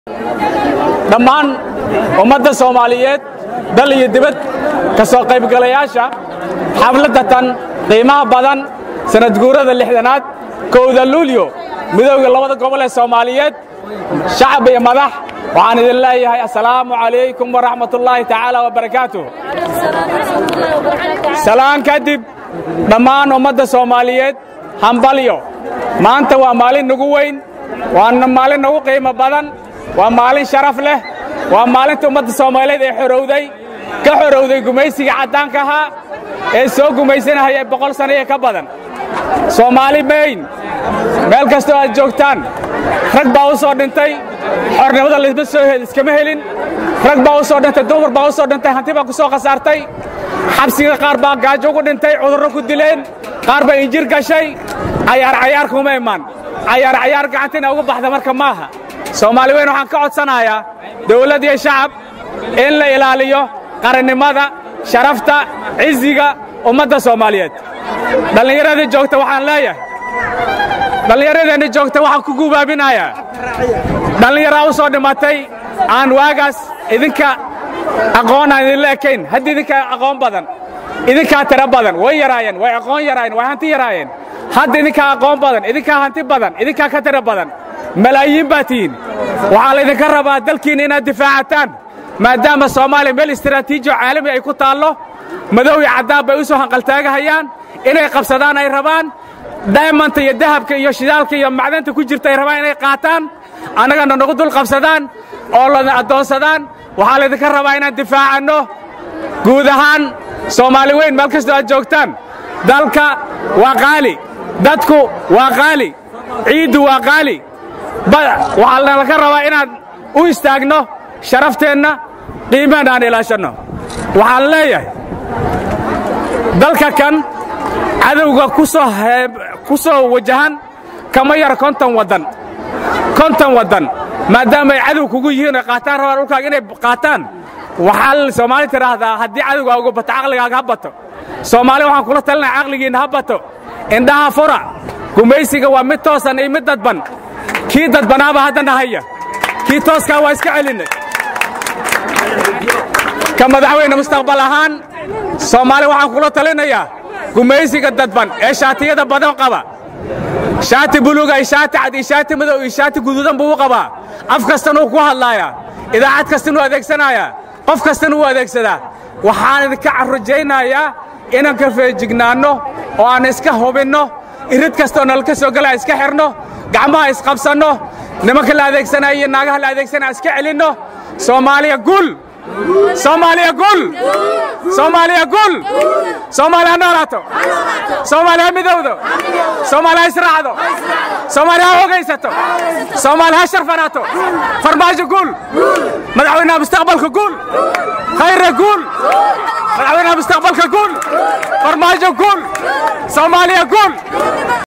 dhammaan ummadda soomaaliyeed dal iyo dibad ka soo qaybgalayaasha xafladda tan qiimaha badan sanadguurada lixdanaad kowda luulyo midowga labada gobol ee soomaaliyeed shacab iyo madax waxaan idin leeyahay assalaamu calaykum waraxmatullaahi tacaala wabarakaatuh salaan kadib dhammaan ummadda soomaaliyeed hambalyo maanta waa maalin nagu weyn waana maalin nagu qiimo badan waa maalin sharaf leh waa maalinta ummadda soomaaliyeed ee xorowday ka xorowday gumaysiga caddaanka ahaa ee soo gumaysanahaya boqol sanno iyo ka badan soomaali mayn meel kastoo aad joogtaan rag baa u soo dhintay xornimada lisma soo iskama helin rag baa u soo dhintay dumar baa u soo dhintay hanti baa ku soo khasaartay xabsiga qaar baa gaajo ugu dhintay cudurro ku dileen qaar baa injir gashay cayaar cayaar kuma imaan cayaar cayaar gacantina ugu baxda marka maaha soomaali weyn waxaan ka codsanayaa dawladd iyo shacab in la ilaaliyo qarannimada sharafta ciziga ummadda soomaaliyeed dhallinyaradii joogta waxaan leeyahay dhallinyaradeenni joogta waxaan ku gubaabinayaa dhallinyaraa u soo dhimatay aan waagaas idinka aqoonaan idinla ekayn hadda idinka aqoon badan idinkaa tiro badan way yaraayeen way aqoon yaraayeen way hanti yaraayeen hadda idinkaa aqoon badan idinkaa hanti badan idinkaa ka tiro badan malaayiin baa tihiin waxaa laydinka rabaa dalkiinna inaad difaacataan maadaama soomaaliya meel istaraatiijiyo caalami ay ku taallo madow iyo caddaan bay u soo hanqaltaagahayaan inay qabsadaan ay rabaan daymanta iyo dahabka iyo shidaalka iyo macdanta ku jirta ay rabaan inay qaataan annagana nagu dul qabsadaan oo lana addoonsadaan waxaa laydinka rabaa inaan difaacanno guud ahaan soomaali weyn meel kastoo aad joogtaan dalka waa qaali dadku waa qaali ciiddu waa qaali waxaa nalaka rabaa inaan u istaagno sharafteenna qiimaheenna aan ilaashanno waxaan leeyahay dalka kan cadowga ku soo wajahan kama yar konton waddan konton waddan maadaama ay cadow kugu yihiin oy qaataan rabaan dhulkaaga inay qaataan waxaa soomaali tidhaahdaa haddii cadowgaa uga bato caqligaaga ha bato soomaali waxaan kula talinaya caqligiinna ha bato indhaha fura gumaysiga waa mid toosan iyo mid dadban kii dadbanaaba haddana haya kii tooskaa waa iska celinnay ka madaxweyne mustaqbal ahaan soomaali waxaan kula talinayaa gumaysiga dadban ee shaatiyada badan qaba shaati buluuga iyo shaati cad iyo shaati madow iyo shaati guduudan buu u qabaa af kastan uu ku hadlaayaa idaacad kastan uu adeegsanayaa qof kastan uu adeegsadaa waxaan idinka rajaynayaa inaan ka feejignaanno oo aan iska hubinno irid kastooo nalka soo galaa iska xidhno gacmaha isqabsanno nimanka la adeegsanaya iyo naagaha la adeegsanaya iska celinno soomaaliya gul soomaaliya gul soomaaliya gul soomaaliya ha noolaato soomaaliya ha midowdo soomaaliya ha israacdo soomaaliya ha hogaysato soomaaliya ha sharfanaato farmaajo gul madaxweynaha mustaqbalka gul khayre gul madaxweynaha mustaqbalka gul farmaajo gul soomaaliya gul